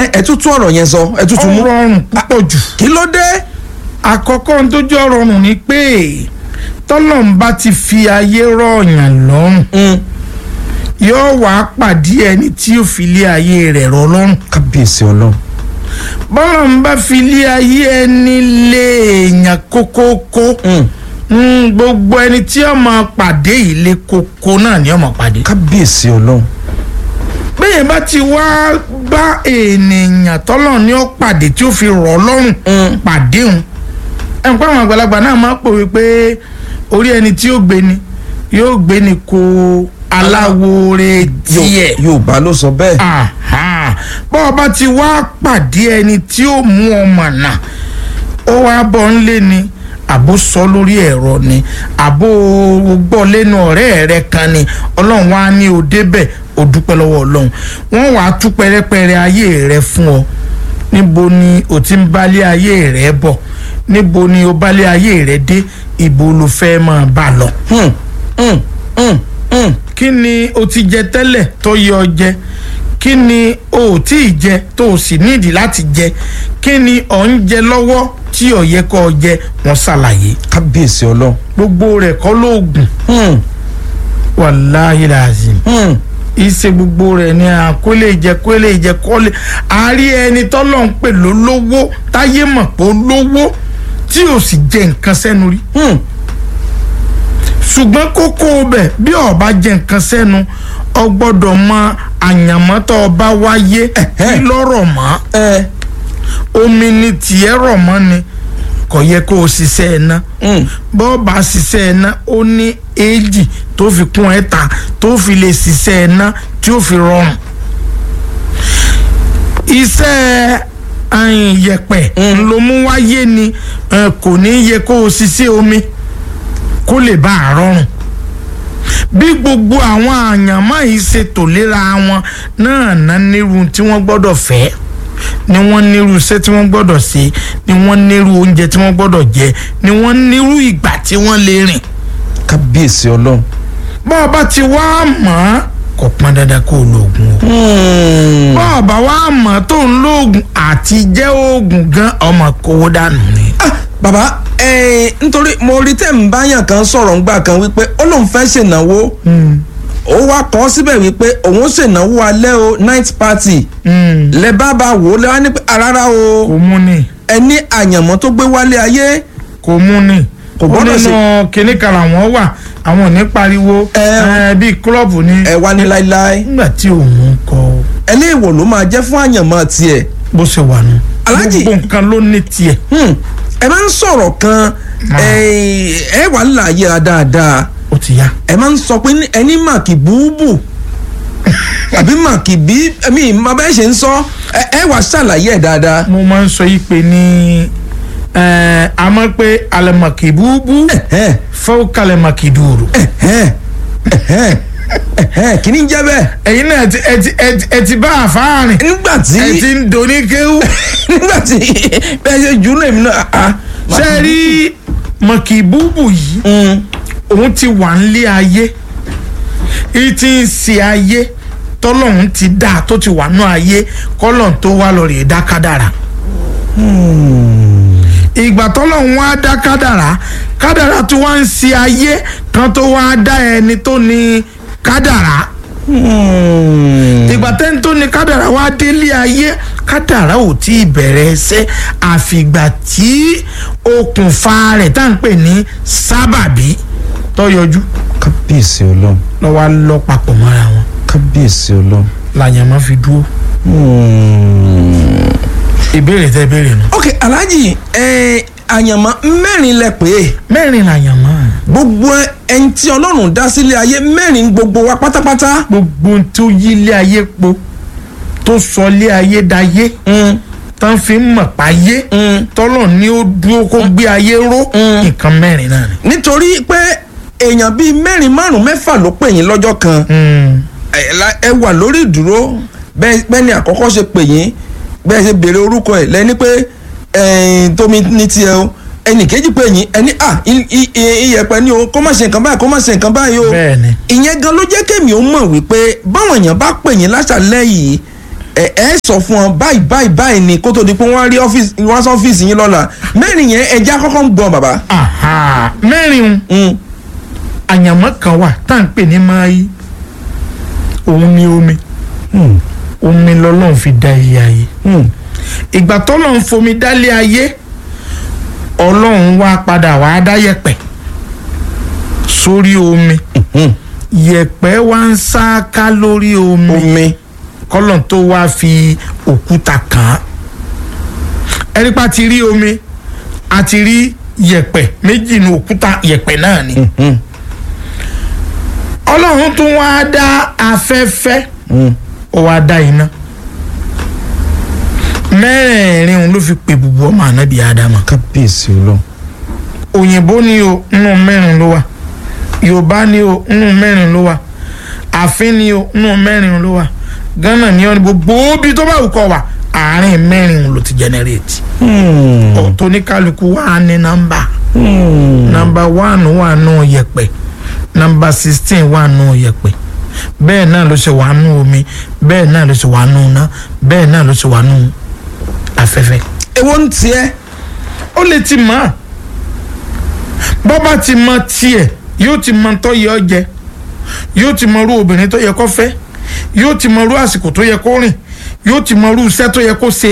ẹ tún tún ọ̀rọ̀ yẹn sọ ẹ tún tún mú. ọ̀rọ̀ ọ̀run púpọ̀ jù kí ló dé. àkọ́kọ́ ohun tó jẹ́ ọ̀rọ̀ ọ̀run ni pé tọ́lọ́run bá ti fi ayé rọ̀ọ̀yàn lọ́rùn Mm. yóò wá pàdé ẹni tí yóò fi lé ayé rẹ̀ rọ̀ lọ́rùn kábíyèsí ọlọ́run. bọ́lọ́run bá fi lé ayé ẹni lé èèyàn kókókó Mm. mm, gbogbo ẹni tí ó máa pàdé ilé kókó náà ni ó máa pàdé. kábíyèsí ọlọ́run. bẹ́ẹ̀ bá ti wá bá ènìyàn tọ́lọ̀ ní ó pàdé tí ó fi rọ̀ ọ́ lọ́rùn Mm. pàdé òun ẹ̀ ń pa àwọn àgbàlagbà náà máa ń pòwe pé orí ẹni tí yóò gbé ni yóò gbé ni kó aláwòrè tiẹ̀ Yo- yorùbá ló sọ bẹ́ẹ̀. Aha. bọ́ ọ bá ti wá pàdé ẹni tí ó mú ọmọ náà ó wá bọ́ ń lé ni àbó sọ lórí ẹ̀rọ ni àbó gbọ́ lẹ́nu ọ̀rẹ́ rẹ kan ni ọlọ́run wá ní o débẹ̀ o dúpẹ́ lọ́wọ́ ọlọ́run wọ́n wàá tú pẹ́rẹ́pẹ́rẹ́ ayé rẹ fún ọ níbo ni o ti ń bálé ayé rẹ bọ̀ níbo ni o bálé ayé rẹ dé ibo ló fẹ́ máa bá lọ Hmm. Hmm. Hmm. Hmm. kí ni o ti jẹ tẹ́lẹ̀ tó yẹ ọ jẹ kí ni o ò tí ì jẹ tó o sì nídìí láti jẹ kí ni ọ̀ ń jẹ lọ́wọ́ tí ò yẹ kó o jẹ wọ́n ṣàlàyé kábíyèsí ọlọ́run. gbogbo rẹ̀ kọ́ lóògùn Hmm. wàláhì làzìm Hmm. ìṣe gbogbo rẹ̀ ni à kó lè jẹ kó lè jẹ kó lè àárí ẹni tọ́lọ̀ ń pè lólówó táyé mọ̀ pé ó lówó tí ò sì jẹ nǹkan sẹ́nu rí Hmm. ṣùgbọ́n kókó bẹ̀ bí ọba jẹ nǹkan sẹ́nu ọ gbọ́dọ̀ mọ àyànmọ́ tó ọba wáyé kí lọ́rọ̀ mọ́ ẹ. omi ni tiẹ̀ rọ̀ mọ́ ni kò yẹ kó o ṣiṣẹ́ ẹ̀ ná Hmm. bọ́ọ̀bà ṣiṣẹ́ ẹ̀ ná ó ní éèjì tó fi kún ẹ̀ ta tó fi lè ṣiṣẹ́ ẹ̀ ná tí ó fi rọrùn iṣẹ́ ayin yẹ̀pẹ̀ ló mú wáyé ni ẹ, kò ní yẹ kó o ṣiṣẹ́ omi kó lè bá a rọrùn bí gbogbo àwọn àyànmọ́ yìí ṣe tò léra wọn náà ná nírú tí wọ́n gbọ́dọ̀ fẹ́ ni wọ́n nírú iṣẹ́ tí wọ́n gbọ́dọ̀ ṣe ni wọ́n nírú oúnjẹ tí wọ́n gbọ́dọ̀ jẹ ni wọ́n nírú ìgbà tí wọ́n lè rìn kábíyèsí ọlọ́run. bọ́ ọ bá ti wá mọ̀ ọ́ kò pọn dandan kó o lo oògùn o Hmm. bọ́ ọ bá wá mọ̀ ọ́ tó ń lo oògùn àti jẹ́ oògùn gan ọmọ kówó dànù ni. Ah, bàbá ẹ nítorí mo rí tẹ̀ ń báyàn kan sọ̀rọ̀ ńgbà kan wípé ó lóun fẹ́ ṣènáwó ó wá kọ́ síbẹ̀ wípé òun ṣènáwó alẹ́ o night party lẹ bá bá wò ó lẹ wá ní pé rárá o kò mú ni ẹ ní àyànmọ́ tó gbé wálé ayé kò mú ni Kò ó gbọ́dọ̀ nínú kinní kan làwọn wà àwọn ò ní pariwo Ẹ. ẹ, bíi kílọ̀bù ni ẹ wá ní láéláé nígbà tí òun kọ ẹ ní ìwò ló máa jẹ́ fún àyànmọ́ tiẹ̀ bó ṣe wà nù. Alhaji. gbogbo nǹkan ló ní tiẹ̀. Hmm. ẹ máa ń sọ̀rọ̀ kan ẹ ẹ wà láàyè ra dáadáa ó ti yá. ẹ máa ń sọ pé ní- ẹni màkì búùbù àbí màkì bí ẹmí ìmọ̀ bẹ́ẹ̀ ṣe ń sọ ẹ ẹ wà ṣàlàyé ẹ̀ dáadáa. mo máa ń sọ yìí pé ní ẹ, a mọ̀ pé alẹ́mọ̀kì búbú Ẹ̀hẹ́n, fẹ́ kalẹ̀mọ̀kì dùrù. ẹ̀hẹ́n, ẹ̀hẹ́n, ẹ̀hẹ́n, kí ni ń jẹ́ bẹ́ẹ̀. ẹ̀yin náà ẹ ti- ẹ ti- ẹ ti- ẹ ti bá àfáàrin nígbà tí ẹ ti ń doni kéwú. nígbà tí bẹ́ẹ̀ ṣe jù ú náà èmi náà ah, ṣe é rí mọ̀kì búbú yìí Mm, òun ti wà nílé ayé èyí tí ń ṣe ayé tọ́lọ́hún ti dá tó ti wà nú ayé kọ́lọ́hún tó wá lọ rèé dá kádàrà. ìgbà tọ́lọ́hún wá dá kádàrà kádàrà tó wá ń ṣe ayé kan tó wá dá ẹni tó ní kádàrà mm. ìgbà tẹ́ni tó ní kádàrà wá délé ayé kádàrà ò tí ì bẹ̀rẹ̀ ẹsẹ̀ àfìgbà tí okùnfà rẹ̀ tá à ń pè ní sábàbí tó yọjú kábíyèsí ọlọ́run lọ́wọ́ á lọ papọ̀ mọ́ra wọn kábíyèsí ọlọ́run. làyàn máa fi dúró Mm. ìbéèrè tẹ́ béèrè nù. ok alhaji ẹ àyànmọ́ mẹ́rin lẹ pé mẹ́rin làyàn máa gbogbo ẹni tí ọlọ́run dá sílé ayé mẹ́rin gbogbo wa pátápátá. gbogbo ohun tó yí ilé ayé po tó sọ ilé ayé dayé Mm. tán fi ń mọ̀ páyé Mm. tọ́lọ̀ ní ó dúró kó gbé ayé ró Mm. nǹkan mẹ́rin náà ni. nítorí pé èèyàn bíi mẹ́rin márùn-ún mẹ́fà ló pè yín lọ́jọ́ kan Mm. ẹ la- ẹ wà lórí ìdúró bẹ́ẹ̀ bẹ́ẹ̀ ni àkọ́kọ́ ṣe pè yín bẹ́ẹ̀ ṣe béèrè orúkọ ẹ̀ lẹ́ni pé ẹ̀ẹ́n tómi ní tiẹ̀ o ẹnì kejì pè yín ẹni à i- i- i- iyẹ̀pẹ̀ ni o kó má ṣe nǹkan báyìí kó má ṣe nǹkan báyìí o bẹ́ẹ̀ ni. ìyẹn gan ló jẹ́ kémi ó mọ̀ wípé báwọn èèyàn bá pè yín láṣàlẹ̀ yìí ẹ ẹ sọ fún ọ báyìí báyìí báyìí ni kó tó di pé wọ́n rí ọ́fíìsì wọ́n sọ ọ́fíìsì yín lọ́la mẹ́rin yẹn ẹja kọ́kọ́ ń gbọ́ bàbá. Aha, mẹ́rin Mm. àyànmọ́ kan wà tá à ń pè ní máyì òun ni omi Mm. omi lọ́lọ́run fi dá ilé ayé Mm. ìgbà tọ́lọ́run fomi dálé ayé ọlọ́run wá padà wá dá yẹ̀pẹ̀ sórí omi Mm. yẹ̀pẹ̀ wá ń sáká lórí omi omi. kọ́lọ́n tó wá fi òkúta kàn án ẹni pa ti rí omi a ti rí yẹ̀pẹ̀ méjì ní òkúta yẹ̀pẹ̀ náà ni Mm. ọlọ́run tún wá dá afẹ́fẹ́ Mm. ó wá dá iná mẹ́rẹ̀ẹ̀rin òun ló fi pè bùbù ọmọ ànábì ádámà kábíyèsí ọlọ́run. òyìnbó ni o nínú mẹ́rin ló wà yorùbá ni o nínú mẹ́rin ló wà àfin ni o nínú mẹ́rin ló wà ghana ni o ní gbogbo ibi tó bá wù kọ́ wà àárín mẹ́rin òun ló ti generate Mm. ọ̀tọ̀ ní kálukú wà ní nọ́mbà Mm. nọ́mbà one wà nù yẹ̀pẹ̀ nọ́mbà sixteen wà nù yẹ̀pẹ̀ bẹ́ẹ̀ náà ló ṣe wà nù omi bẹ́ẹ̀ náà ló ṣe wà nù iná bẹ́ẹ̀ náà ló ṣe wà nù afẹ́fẹ́. èwo ń tiẹ́. ó lè ti mọ̀ ọ́ bọ́bá ti mọ tiẹ̀ yóò ti mọ tó yẹ ọ jẹ yóò ti mọ irú obìnrin tó yẹ kó fẹ́ yóò ti mọ irú àsìkò tó yẹ kó rìn yóò ti mọ irú iṣẹ́ tó yẹ kó ṣe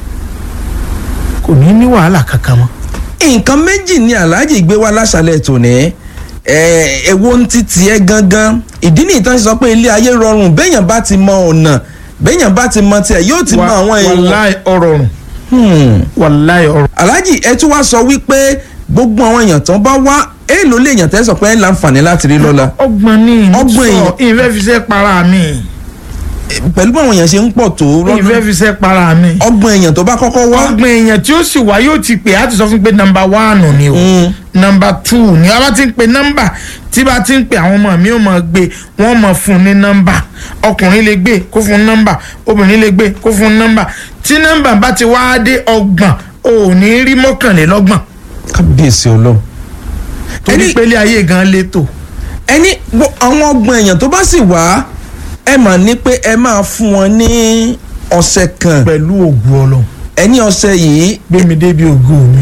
kò ní ní wàhálà kankan mọ́. nǹkan méjì ni aláàjì gbé wá láṣálẹ̀ tòní ẹ èwo ń ti tiẹ̀ gangan ìdí nìyí tán ṣe sọ pé ilé ayé rọrùn béèyàn bá ti mọ ọ̀nà béèyàn bá ti mọ tiẹ̀ yóò ti mọ àwọn èèyàn. wàláì ọ̀rọ̀ rùn Hmm. wàláì ọ̀rọ̀ aláàjì ẹ tún wá sọ wípé gbogbo àwọn èèyàn tán bá wá èèlò lè yàn tẹ́ sọ pé ẹ láǹfààní láti rí lọ́la ọgbọ̀n ní Ọgbọ̀n ìsọ èèyàn. ìfẹ́ fi ṣe para mi pẹ̀lú bí àwọn èèyàn ṣe ń pọ̀ tó ìfẹ́ lọ́dún fi ṣe para mi ọgbọ̀n èèyàn tó bá kọ́kọ́ wá. ọgbọ̀n èèyàn tí ó sì wá yóò ti pè á ti sọ fún pé nọ́mbà wánù ni o Mm. nọ́mbà tù ni a bá ti ń pe nọ́mbà tí bá ti ń pe àwọn ọmọ mi ò mọ̀ gbé wọ́n mọ̀ fún un ní nọ́mbà ọkùnrin lè gbé kó fún un nọ́mbà obìnrin lè gbé kó fún un nọ́mbà tí nọ́mbà bá ti wá dé ọgbọ̀n ò ní rí mọ́kànlélọ́gbọ̀n kábíyèsí ọlọ́run. torí Ẹni- pé ilé ayé gan létò ẹni wo- àwọn ọgbọ̀n èèyàn tó bá sì wá ẹ mà ní pé ẹ máa fún wọn ní ọ̀sẹ̀ kan pẹ̀lú ògùn ọlọ́run ẹni ọ̀sẹ̀ yìí gbé mi débi ògo mi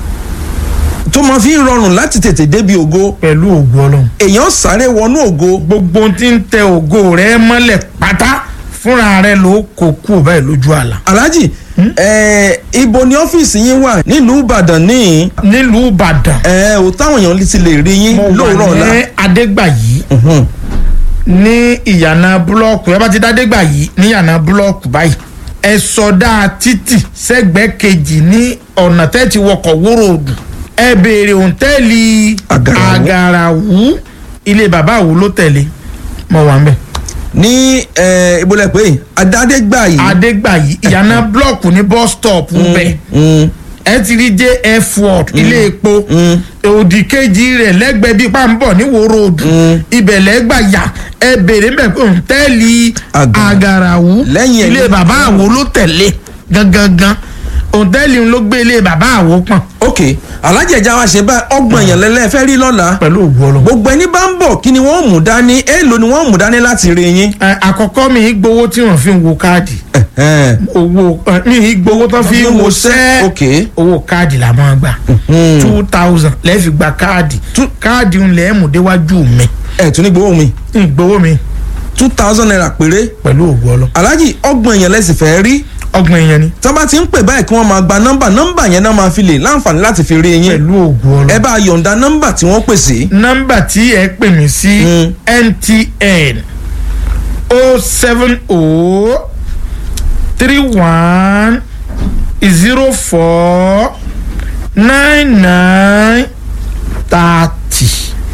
tó máa fi ń rọrùn láti tètè débi ògo pẹ̀lú ògùn ọlọ́run èèyàn sáré wọnú ògo gbogbo ohun tí ń tẹ ògo rẹ mọ́lẹ̀ pátá fúnra rẹ ló kó kú báyìí lójú àlà. aláàjì ẹ ibo ni ọ́fíìsì yín wà nílùú ìbàdàn ní nílùú ìbàdàn ẹ ò táwọn èèyàn ti lè rí yín mo lóòrọ̀ wà ọ̀la ní adégbàyí Mhm. ní ìyànà búlọ́ọ̀kù ẹ bá ti dá adégbàyí ní ìyànà búlọ́ọ̀kù báyìí ẹ sọdá títì sẹ́gbẹ̀ẹ́ kejì ní ọ̀nà tẹ́ ti wọkọ̀ wóró odù ẹ béèrè òǹtẹ́ẹ̀lì Àgàràwú. àgàràwú ilé bàbá àwù ló tẹ̀lé mo wà ń bẹ̀. ní ẹ ibolẹ pé adádégbà yìí adégbàyí ìyànà búlọ́ọ̀kù ní bus stop bẹ́ẹ̀ Mm, ẹ ti rí jf ward ilé epo mm. òdì kejì rẹ̀ lẹ́gbẹ̀ẹ́ bíi pàǹbọ̀ ní wòrò odù ibẹ̀ lẹ́gbà yà ẹ bèrè mbẹ pé òǹtẹ́ẹ̀lì Àgàrà. àgàràwú Lẹ́yìn ẹ̀ ilé ló- bàbá àwo ló tẹ̀lé gangan òǹtẹ́ẹ̀lì ló gbé ilé bàbá àwo pọ̀n ok alájẹ ẹja wa ṣe báyìí ọgbọ̀n èèyàn lẹ́lẹ́ fẹ́ rí lọ́la pẹ̀lú ògùn ọlọ́mọ. gbogbo ẹni bá ń bọ̀ kí ni wọ́n mú dání èèlò ni wọ́n mú dání láti rí yín. àkọ́kọ́ mi ì gbowó tí wọ́n fi ń wo káàdì Ẹ̀hẹ́n. owó ẹ, mi ì gbowó tó fi ń wo sẹ́ẹ̀ ok owó káàdì la máa gbà two thousand lẹ́ẹ̀fi gba káàdì káàdì ń lẹ́ẹ̀ mú déwájú mi ẹ̀ tún ní gbowó mi ìgbowó mi two thousand naira péré pẹ̀lú ògùn ọlọ́mọ. alájì ọgbọ̀n èèyàn lẹ́sìn fẹ́ rí ọgbọ̀n èèyàn ni tí wọ́n bá ti ń pè báyìí kí wọ́n máa gba nọ́mbà nọ́mbà yẹn náà máa fi lè láǹfààní láti fi rí yín pẹ̀lú ògùn ọlọ́mọ. ẹ bá yọ̀ǹda nọ́mbà tí wọ́n pè sí. nọ́mbà tí ẹ pè mí sí Mm. mtn o seven o three one zero four nine nine thirty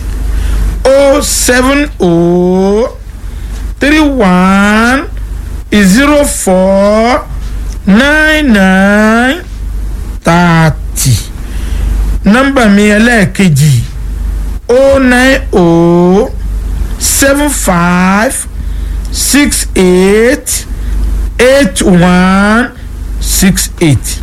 o seven o three one zero four nine nine thirty nọ́mbà mi ẹlẹ́ẹ̀kejì o nine o seven five six eight eight one six eight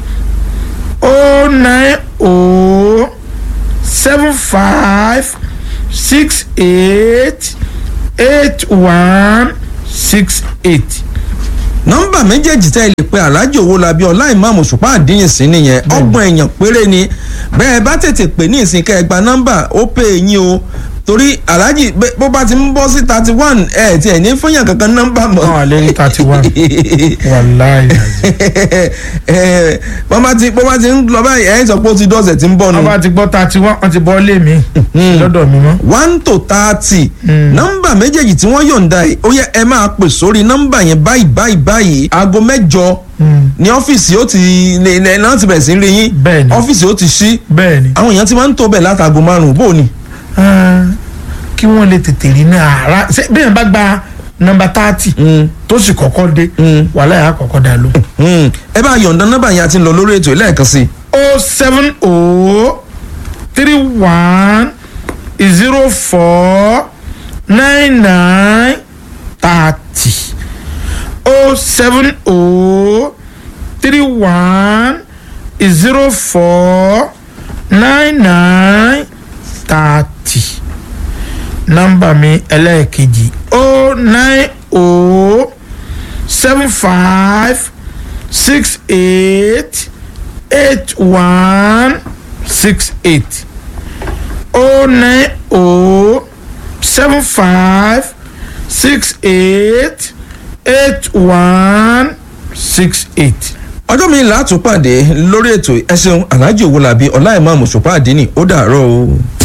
o nine o seven five six eight eight one six eight nọ́mbà méjèèjì tẹ́ ẹ lè pe aláàjì owólabí ọlá ìmáàmù ṣùpá àdínyìn sí nìyẹn ọgbọ̀n èèyàn péré ni bẹ́ẹ̀ bá tètè pè ní ìsìn kẹ́ ẹ gba nọ́mbà ó pè é yín o torí aláàjì bẹ́- bó bá ti ń bọ́ sí thirty one ẹ̀ tí ẹ̀ ní fúnyàn kankan nọ́mbà mọ́. náà lè rí thirty one wàláì Ẹ, bó bá ti bó bá ti ń lọ báyìí ẹ̀ ń sọ pé ó ti dọ́sẹ̀ tí ń bọ̀ nù. wọ́n bá ti gbọ́ thirty one wọ́n ti bọ́ lé mi lọ́dọ̀ mi mọ́. one to thirty nọ́mbà méjèèjì tí wọ́n yọ̀ǹda yìí ó yẹ ẹ máa pè sórí nọ́mbà yẹn báyìí báyìí báyìí aago mẹ́jọ ní ọ́fíìsì ó ti lè lè náà ti bẹ̀rẹ̀ sí rí yín Bẹ́ẹ̀ni. ọ́fíìsì ó ti ṣí bẹ́ẹ̀ ni àwọn èèyàn ti máa ń tó bẹ̀ látago márùn-ún bó ni. Ah, kí wọ́n lè tètè rí ní ara ṣé bí yẹn bá gba nọ́mbà thirty tó sì kọ́kọ́ dé wàhálà yà á kọ́kọ́ dà ló. Hmm, ẹ bá yọ̀ǹda nọ́mbà yẹn àti lọ lórí ètò lẹ́ẹ̀kan sí i. o seven o three one zero four nine nine thirty o seven o three one zero four nine nine thirty nọ́mbà mi ẹlẹ́ẹ̀kejì o nine o seven five six eight eight one six eight oh nine oh seven five six eight eight one six eight. ọjọ́ mi là á tún pàdé lórí ètò ẹ ṣeun aláàjì owólabí ọlá ìmáàmù ṣùpá àdínì ó dàárọ̀ o.